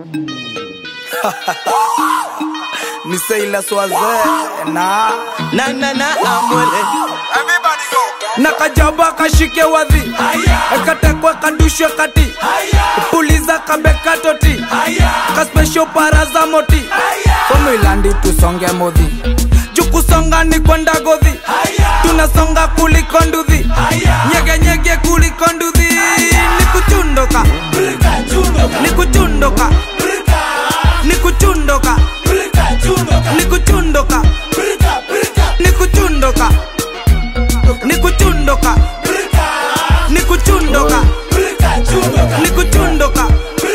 ni Seila Swaze na na na na amwele na kajaba kashike wadhi katekwe kadushwe kati puliza kabeka toti kaspesho paraza moti somilandi tusonge modhi jukusonga ni kwenda godhi tunasonga kuliko nduthi nyegenyege kuliko nduthi ni kuchundoka ni kuchundoka ni kuchundoka ni kuchundoka ni kuchundoka ni kuchundoka ni kuchundoka ni kuchundoka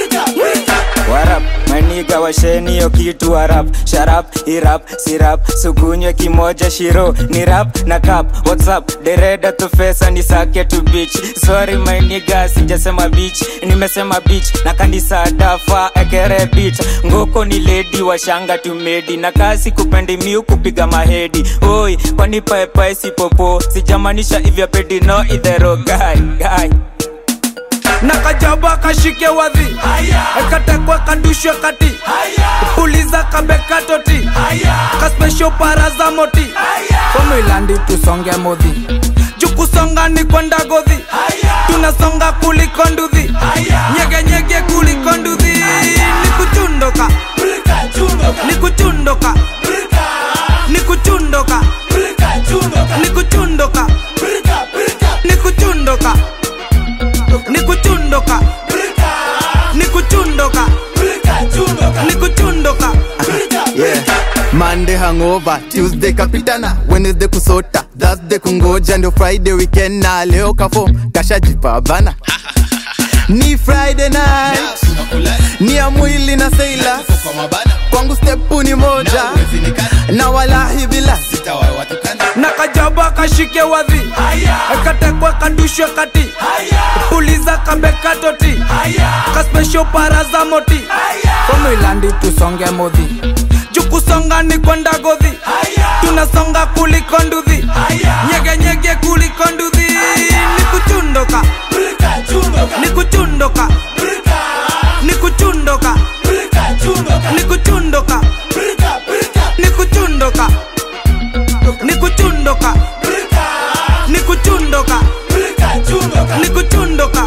warap maniga washeni yo kitu warap sharap irap sirap sukunywe kimoja shiro ni rap na kap whatsapp dereda tufesa ni sake tu beach sorry maniga sijasema beach nimesema beach na kanisa dafa ekere beach ngoko ni ledi washanga tumedi na kasi kupendi miu kupiga mahedi oi kwani paepae sipopo sijamanisha ivya pedi no idhero guy guy na kajaba kashike wadhi katekwe kadushwe kati puliza kabeka toti kaspesho paraza moti somilandi tusonge modhi jukusonga ni kwenda godhi tunasonga kuliko nduthi nyegenyege kuliko nduthi ni kuchundoka ni kuchundoka ni kuchundoka ni kuchundoka ni kuchundoka ni kuchundoka ni kuchundoka ni kuchundoka yeah. Monday hangover, Tuesday kapitana, Wednesday kusota, Thursday kungoja, ndio Friday weekend na leo kafo kashajipa bana. Ni Friday night, ni ya mwili na seila, kwangu stepu ni moja, na walahi bila na kajaba kashike wadhi katekwe kadushwe kati puliza kabeka toti kaspesho paraza moti somilandi tusonge modhi jukusonga ni kwenda godhi tunasonga kuliko nduthi nyegenyege kuliko nduthi ni kuchundoka ni kuchundoka ni kuchundoka ni kuchundoka ni kuchundoka ni kuchundoka ni kuchundoka ni kuchundoka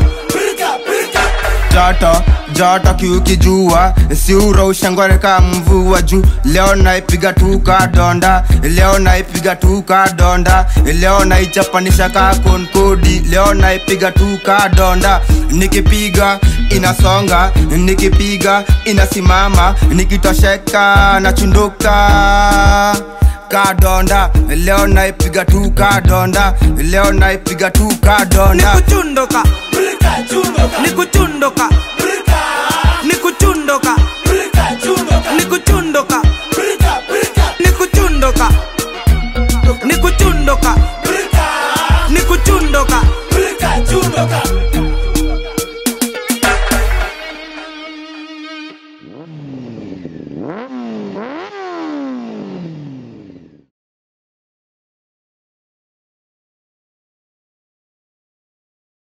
joto joto kiukijua siura ushangoreka mvua juu leo naipiga tuka donda leo naipiga tuka donda leo naichapanisha ka konkodi leo naipiga tuka donda nikipiga inasonga nikipiga inasimama nikitosheka nachunduka kadonda leo naipiga tu kadonda leo naipiga tu ni kadonda kuchundoka ni kuchundoka